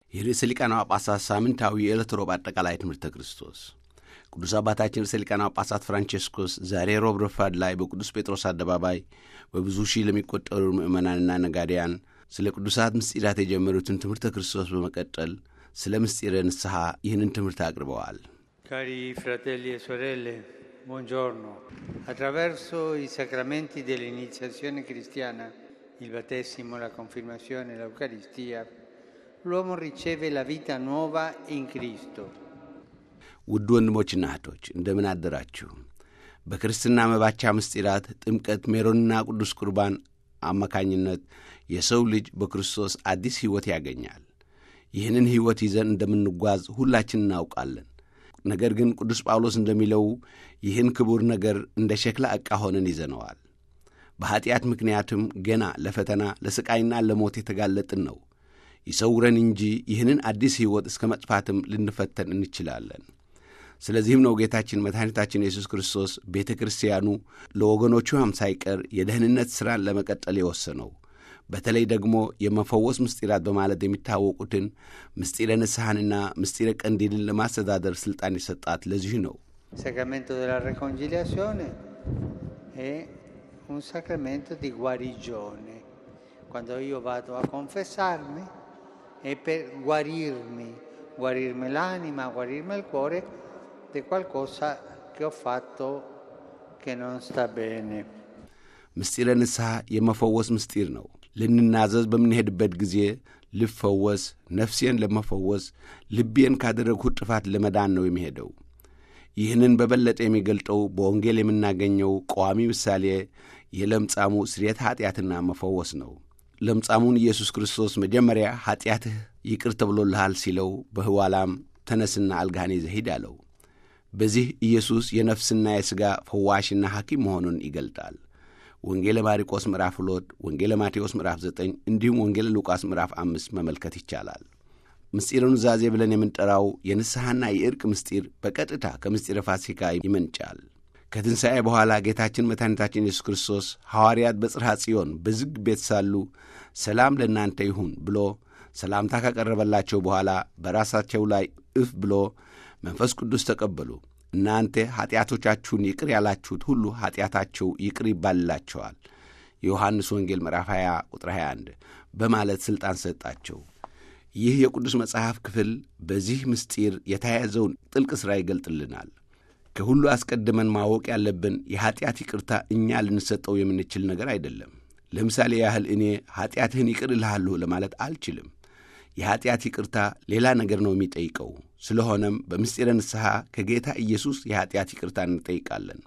የርዕሰ ሊቃነ ጳጳሳት ሳምንታዊ የዕለት ሮብ አጠቃላይ ትምህርተ ክርስቶስ ቅዱስ አባታችን ርዕሰ ሊቃነ ጳጳሳት ፍራንቼስኮስ ዛሬ ሮብ ረፋድ ላይ በቅዱስ ጴጥሮስ አደባባይ በብዙ ሺህ ለሚቆጠሩ ምዕመናንና ነጋዴያን ስለ ቅዱሳት ምስጢራት የጀመሩትን ትምህርተ ክርስቶስ በመቀጠል ስለ ምስጢረ ንስሐ ይህንን ትምህርት አቅርበዋል። Cari fratelli e sorelle, buongiorno. Attraverso i sacramenti dell'iniziazione cristiana, il battesimo, la confermazione e l'Eucaristia, l'uomo riceve la vita nuova in Cristo. ውድ ወንድሞችና እህቶች እንደምን አደራችሁ? በክርስትና መባቻ ምስጢራት ጥምቀት፣ ሜሮንና ቅዱስ ቁርባን አማካኝነት የሰው ልጅ በክርስቶስ አዲስ ሕይወት ያገኛል። ይህንን ሕይወት ይዘን እንደምንጓዝ ሁላችን እናውቃለን። ነገር ግን ቅዱስ ጳውሎስ እንደሚለው ይህን ክቡር ነገር እንደ ሸክላ ዕቃ ሆነን ይዘነዋል። በኀጢአት ምክንያትም ገና ለፈተና ለሥቃይና ለሞት የተጋለጥን ነው። ይሰውረን እንጂ ይህንን አዲስ ሕይወት እስከ መጥፋትም ልንፈተን እንችላለን። ስለዚህም ነው ጌታችን መድኃኒታችን ኢየሱስ ክርስቶስ ቤተ ክርስቲያኑ ለወገኖቹም ሳይቀር የደህንነት ሥራን ለመቀጠል የወሰነው በተለይ ደግሞ የመፈወስ ምስጢራት በማለት የሚታወቁትን ምስጢረ ንስሐንና ምስጢረ ቀንዲልን ለማስተዳደር ሥልጣን የሰጣት ለዚህ ነው። Il sacramento della riconciliazione è un sacramento di guarigione. Quando io vado a confessarmi è per guarirmi, guarirmi l'anima, guarirmi il cuore di qualcosa che ho fatto che non sta bene. ምስጢረ ንስሐ የመፈወስ ምስጢር ነው። ልንናዘዝ በምንሄድበት ጊዜ ልፈወስ፣ ነፍሴን ለመፈወስ፣ ልቤን ካደረግሁት ጥፋት ለመዳን ነው የሚሄደው። ይህንን በበለጠ የሚገልጠው በወንጌል የምናገኘው ቀዋሚ ምሳሌ የለምጻሙ ስርየት ኀጢአትና መፈወስ ነው። ለምጻሙን ኢየሱስ ክርስቶስ መጀመሪያ ኀጢአትህ ይቅር ተብሎልሃል ሲለው በህዋላም ተነስና አልጋህን ይዘህ ሂድ አለው። በዚህ ኢየሱስ የነፍስና የሥጋ ፈዋሽና ሐኪም መሆኑን ይገልጣል። ወንጌለ ማርቆስ ምዕራፍ ሁለት ወንጌለ ማቴዎስ ምዕራፍ ዘጠኝ እንዲሁም ወንጌለ ሉቃስ ምዕራፍ አምስት መመልከት ይቻላል። ምስጢረ ኑዛዜ ብለን የምንጠራው የንስሐና የዕርቅ ምስጢር በቀጥታ ከምስጢረ ፋሲካ ይመንጫል። ከትንሣኤ በኋላ ጌታችን መድኃኒታችን ኢየሱስ ክርስቶስ ሐዋርያት በጽርሐ ጽዮን በዝግ ቤት ሳሉ ሰላም ለእናንተ ይሁን ብሎ ሰላምታ ካቀረበላቸው በኋላ በራሳቸው ላይ እፍ ብሎ መንፈስ ቅዱስ ተቀበሉ። እናንተ ኀጢአቶቻችሁን ይቅር ያላችሁት ሁሉ ኀጢአታቸው ይቅር ይባልላቸዋል፣ የዮሐንስ ወንጌል ምዕራፍ 20 ቁጥር 21 በማለት ሥልጣን ሰጣቸው። ይህ የቅዱስ መጽሐፍ ክፍል በዚህ ምስጢር የተያያዘውን ጥልቅ ሥራ ይገልጥልናል። ከሁሉ አስቀድመን ማወቅ ያለብን የኀጢአት ይቅርታ እኛ ልንሰጠው የምንችል ነገር አይደለም። ለምሳሌ ያህል እኔ ኀጢአትህን ይቅር እልሃለሁ ለማለት አልችልም። የኀጢአት ይቅርታ ሌላ ነገር ነው የሚጠይቀው። ስለሆነም በምስጢረ ንስሐ ከጌታ ኢየሱስ የኀጢአት ይቅርታ እንጠይቃለን።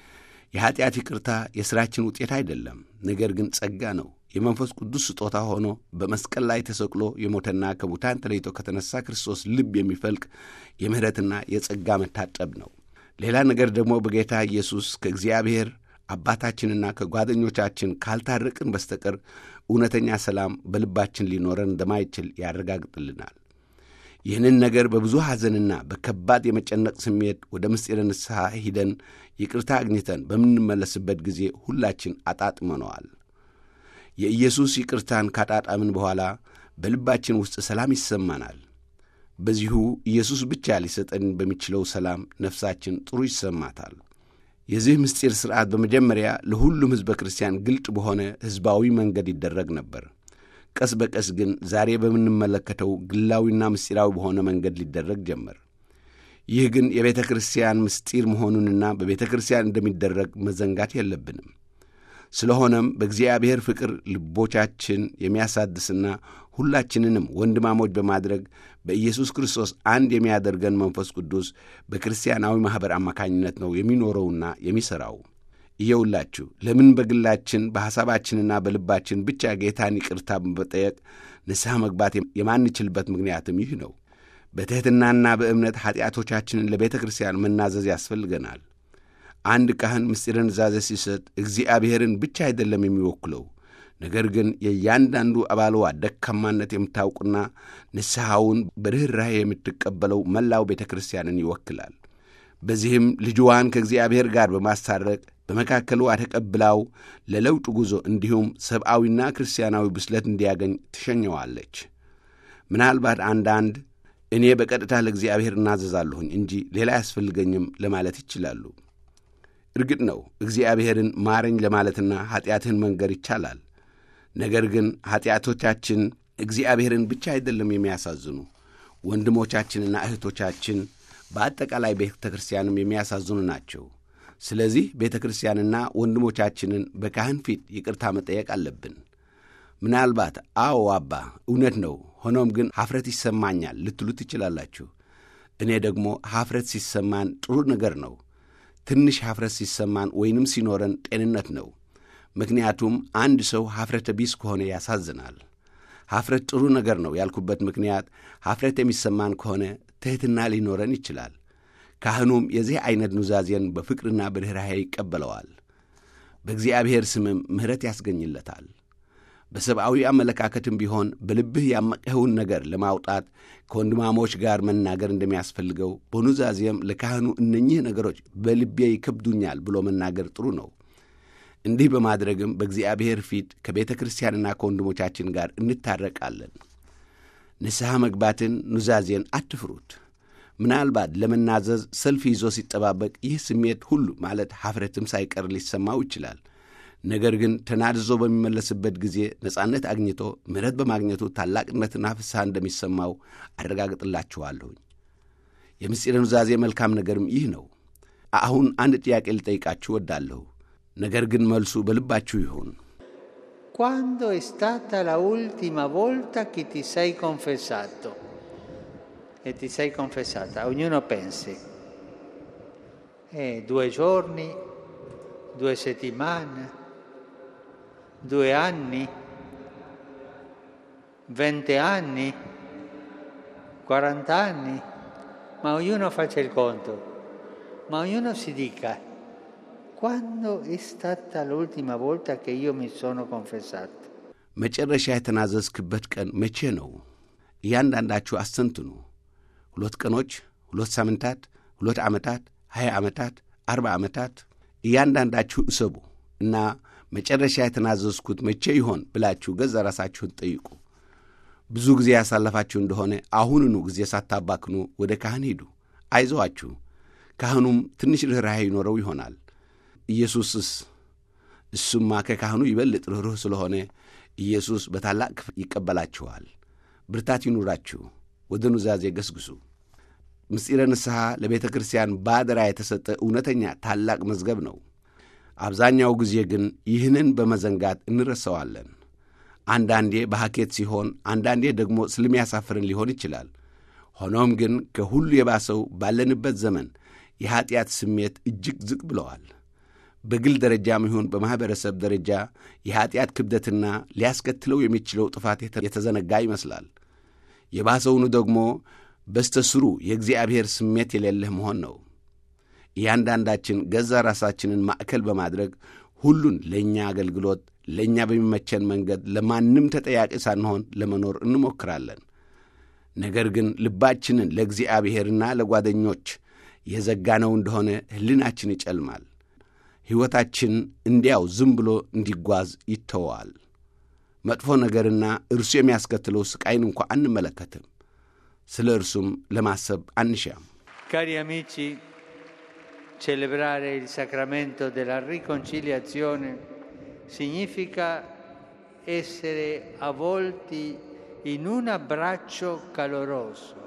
የኀጢአት ይቅርታ የሥራችን ውጤት አይደለም፣ ነገር ግን ጸጋ ነው። የመንፈስ ቅዱስ ስጦታ ሆኖ በመስቀል ላይ ተሰቅሎ የሞተና ከሙታን ተለይቶ ከተነሳ ክርስቶስ ልብ የሚፈልቅ የምሕረትና የጸጋ መታጠብ ነው። ሌላ ነገር ደግሞ በጌታ ኢየሱስ ከእግዚአብሔር አባታችንና ከጓደኞቻችን ካልታረቅን በስተቀር እውነተኛ ሰላም በልባችን ሊኖረን እንደማይችል ያረጋግጥልናል። ይህንን ነገር በብዙ ሐዘንና በከባድ የመጨነቅ ስሜት ወደ ምስጢረ ንስሐ ሂደን ይቅርታ አግኝተን በምንመለስበት ጊዜ ሁላችን አጣጥመነዋል። የኢየሱስ ይቅርታን ካጣጣምን በኋላ በልባችን ውስጥ ሰላም ይሰማናል። በዚሁ ኢየሱስ ብቻ ሊሰጠን በሚችለው ሰላም ነፍሳችን ጥሩ ይሰማታል። የዚህ ምስጢር ሥርዓት በመጀመሪያ ለሁሉም ሕዝበ ክርስቲያን ግልጥ በሆነ ሕዝባዊ መንገድ ይደረግ ነበር። ቀስ በቀስ ግን ዛሬ በምንመለከተው ግላዊና ምስጢራዊ በሆነ መንገድ ሊደረግ ጀመር። ይህ ግን የቤተ ክርስቲያን ምስጢር መሆኑንና በቤተ ክርስቲያን እንደሚደረግ መዘንጋት የለብንም። ስለሆነም በእግዚአብሔር ፍቅር ልቦቻችን የሚያሳድስና ሁላችንንም ወንድማሞች በማድረግ በኢየሱስ ክርስቶስ አንድ የሚያደርገን መንፈስ ቅዱስ በክርስቲያናዊ ማኅበር አማካኝነት ነው የሚኖረውና የሚሠራው። እየውላችሁ ለምን በግላችን በሐሳባችንና በልባችን ብቻ ጌታን ይቅርታ በመጠየቅ ንስሐ መግባት የማንችልበት ምክንያትም ይህ ነው። በትሕትናና በእምነት ኀጢአቶቻችንን ለቤተ ክርስቲያን መናዘዝ ያስፈልገናል። አንድ ካህን ምስጢረ ኑዛዜ ሲሰጥ እግዚአብሔርን ብቻ አይደለም የሚወክለው ነገር ግን የእያንዳንዱ አባልዋ ደካማነት የምታውቁና ንስሐውን በርኅራኄ የምትቀበለው መላው ቤተ ክርስቲያንን ይወክላል። በዚህም ልጅዋን ከእግዚአብሔር ጋር በማስታረቅ በመካከልዋ ተቀብላው ለለውጥ ጉዞ እንዲሁም ሰብአዊና ክርስቲያናዊ ብስለት እንዲያገኝ ትሸኘዋለች። ምናልባት አንዳንድ እኔ በቀጥታ ለእግዚአብሔር እናዘዛለሁኝ እንጂ ሌላ አያስፈልገኝም ለማለት ይችላሉ። እርግጥ ነው እግዚአብሔርን ማረኝ ለማለትና ኀጢአትህን መንገር ይቻላል። ነገር ግን ኀጢአቶቻችን እግዚአብሔርን ብቻ አይደለም የሚያሳዝኑ ወንድሞቻችንና እህቶቻችን በአጠቃላይ ቤተ ክርስቲያንም የሚያሳዝኑ ናቸው። ስለዚህ ቤተ ክርስቲያንና ወንድሞቻችንን በካህን ፊት ይቅርታ መጠየቅ አለብን። ምናልባት አዎ አባ እውነት ነው፣ ሆኖም ግን ሐፍረት ይሰማኛል ልትሉ ትችላላችሁ። እኔ ደግሞ ሐፍረት ሲሰማን ጥሩ ነገር ነው። ትንሽ ሐፍረት ሲሰማን ወይንም ሲኖረን ጤንነት ነው። ምክንያቱም አንድ ሰው ሐፍረተ ቢስ ከሆነ ያሳዝናል። ሐፍረት ጥሩ ነገር ነው ያልኩበት ምክንያት ሐፍረት የሚሰማን ከሆነ ትሕትና ሊኖረን ይችላል። ካህኑም የዚህ ዐይነት ኑዛዜን በፍቅርና በርኅራኄ ይቀበለዋል። በእግዚአብሔር ስምም ምሕረት ያስገኝለታል። በሰብአዊ አመለካከትም ቢሆን በልብህ ያመቅኸውን ነገር ለማውጣት ከወንድማሞች ጋር መናገር እንደሚያስፈልገው በኑዛዜም ለካህኑ እነኚህ ነገሮች በልቤ ይከብዱኛል ብሎ መናገር ጥሩ ነው። እንዲህ በማድረግም በእግዚአብሔር ፊት ከቤተ ክርስቲያንና ከወንድሞቻችን ጋር እንታረቃለን። ንስሐ መግባትን፣ ኑዛዜን አትፍሩት። ምናልባት ለመናዘዝ ሰልፍ ይዞ ሲጠባበቅ ይህ ስሜት ሁሉ ማለት ሐፍረትም ሳይቀር ሊሰማው ይችላል። ነገር ግን ተናድዞ በሚመለስበት ጊዜ ነጻነት አግኝቶ ምሕረት በማግኘቱ ታላቅነትና ፍስሐ እንደሚሰማው አረጋግጥላችኋለሁኝ። የምስጢረ ኑዛዜ መልካም ነገርም ይህ ነው። አሁን አንድ ጥያቄ ልጠይቃችሁ ወዳለሁ። ነገር ግን መልሱ በልባችሁ ይሁን። Quando è stata la ultima volta che ti sei confessato? E ti sei confessata? Ognuno pensi. Eh, due giorni, due settimane, due anni, venti anni, quarant'anni, ma ognuno faccia il conto, ma ognuno si dica quando è stata l'ultima volta che io mi sono confessato? መጨረሻ የተናዘዝክበት ቀን መቼ ነው? እያንዳንዳችሁ አስተንትኑ። ሁለት ቀኖች፣ ሁለት ሳምንታት፣ ሁለት ዓመታት፣ ሀያ ዓመታት፣ አርባ ዓመታት እያንዳንዳችሁ እሰቡ እና መጨረሻ የተናዘዝኩት መቼ ይሆን ብላችሁ ገዛ ራሳችሁን ጠይቁ። ብዙ ጊዜ ያሳለፋችሁ እንደሆነ አሁንኑ ጊዜ ሳታባክኑ ወደ ካህን ሂዱ። አይዞአችሁ፣ ካህኑም ትንሽ ርኅራኄ ይኖረው ይሆናል። ኢየሱስስ እሱማ ከካህኑ ይበልጥ ርኅሩህ ስለሆነ ኢየሱስ በታላቅ ክፍል ይቀበላችኋል። ብርታት ይኑራችሁ። ወደ ኑዛዜ ገስግሱ። ምስጢረ ንስሐ ለቤተ ክርስቲያን ባደራ የተሰጠ እውነተኛ ታላቅ መዝገብ ነው። አብዛኛው ጊዜ ግን ይህንን በመዘንጋት እንረሳዋለን። አንዳንዴ በሐኬት ሲሆን፣ አንዳንዴ ደግሞ ስለሚያሳፍርን ሊሆን ይችላል። ሆኖም ግን ከሁሉ የባሰው ባለንበት ዘመን የኀጢአት ስሜት እጅግ ዝቅ ብለዋል። በግል ደረጃም ይሁን በማኅበረሰብ ደረጃ የኀጢአት ክብደትና ሊያስከትለው የሚችለው ጥፋት የተዘነጋ ይመስላል። የባሰውኑ ደግሞ በስተ ስሩ የእግዚአብሔር ስሜት የሌለህ መሆን ነው። እያንዳንዳችን ገዛ ራሳችንን ማዕከል በማድረግ ሁሉን ለእኛ አገልግሎት፣ ለእኛ በሚመቸን መንገድ ለማንም ተጠያቂ ሳንሆን ለመኖር እንሞክራለን። ነገር ግን ልባችንን ለእግዚአብሔርና ለጓደኞች የዘጋነው እንደሆነ ሕሊናችን ይጨልማል። ሕይወታችን እንዲያው ዝም ብሎ እንዲጓዝ ይተወዋል። መጥፎ ነገርና እርሱ የሚያስከትለው ስቃይን እንኳ አንመለከትም። ስለ እርሱም ለማሰብ አንሻም። Cari amici, celebrare il sacramento della riconciliazione significa essere avvolti in un abbraccio caloroso,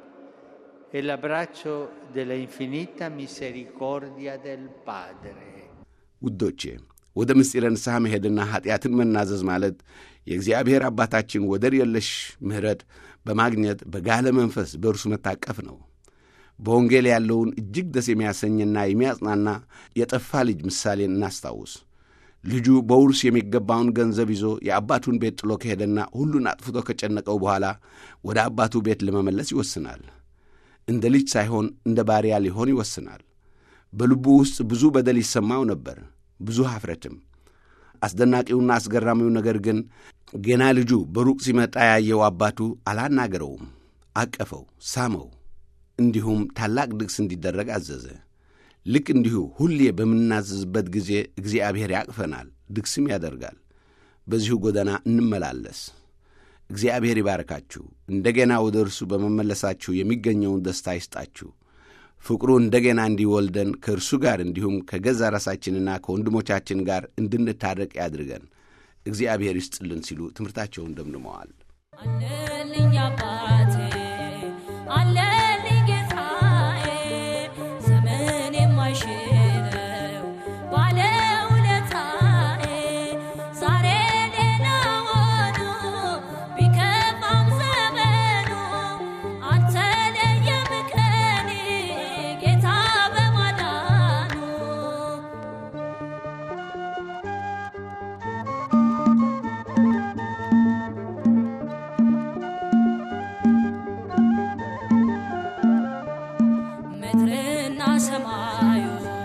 è l'abbraccio della infinita misericordia del Padre. ውዶቼ ወደ ምስጢረ ንስሐ መሄድና ኀጢአትን መናዘዝ ማለት የእግዚአብሔር አባታችን ወደር የለሽ ምሕረት በማግኘት በጋለ መንፈስ በእርሱ መታቀፍ ነው። በወንጌል ያለውን እጅግ ደስ የሚያሰኝና የሚያጽናና የጠፋ ልጅ ምሳሌን እናስታውስ። ልጁ በውርስ የሚገባውን ገንዘብ ይዞ የአባቱን ቤት ጥሎ ከሄደና ሁሉን አጥፍቶ ከጨነቀው በኋላ ወደ አባቱ ቤት ለመመለስ ይወስናል። እንደ ልጅ ሳይሆን እንደ ባሪያ ሊሆን ይወስናል። በልቡ ውስጥ ብዙ በደል ይሰማው ነበር፣ ብዙ ኀፍረትም። አስደናቂውና አስገራሚው ነገር ግን ገና ልጁ በሩቅ ሲመጣ ያየው አባቱ አላናገረውም፣ አቀፈው፣ ሳመው፣ እንዲሁም ታላቅ ድግስ እንዲደረግ አዘዘ። ልክ እንዲሁ ሁሌ በምናዘዝበት ጊዜ እግዚአብሔር ያቅፈናል፣ ድግስም ያደርጋል። በዚሁ ጎዳና እንመላለስ። እግዚአብሔር ይባርካችሁ። እንደገና ወደ እርሱ በመመለሳችሁ የሚገኘውን ደስታ ይስጣችሁ። ፍቅሩ እንደገና እንዲወልደን ከእርሱ ጋር እንዲሁም ከገዛ ራሳችንና ከወንድሞቻችን ጋር እንድንታረቅ ያድርገን። እግዚአብሔር ይስጥልን ሲሉ ትምህርታቸውን ደምድመዋል። አለልኝ አባቴ አለልኝ ጌታዬ ዘመን የማይሽረው ባለውለታዬ ዛሬ ሌላ ሆኖ ቢከፋም ዘመኑ አልተለየም ከኔ ጌታ በማዳኑ ምድርና ሰማዩ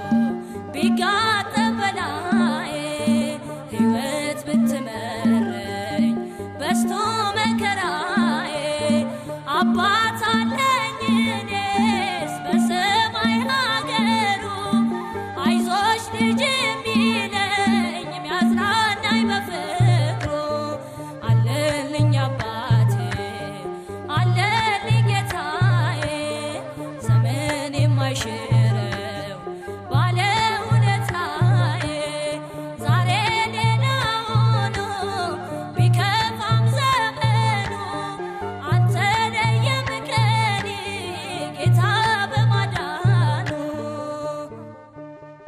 ቢጋጠም በላዬ ሕይወት ብትመረኝ በስቶ መከራዬ አባት አለኝ እኔስ በሰማይ ሀገሩ አይዞሽ ልጅ የሚለኝ የሚያጽናናኝ በፍቅሩ አለልኝ አባቴ አለልኝ ጌታዬ ዘመን የማይሽር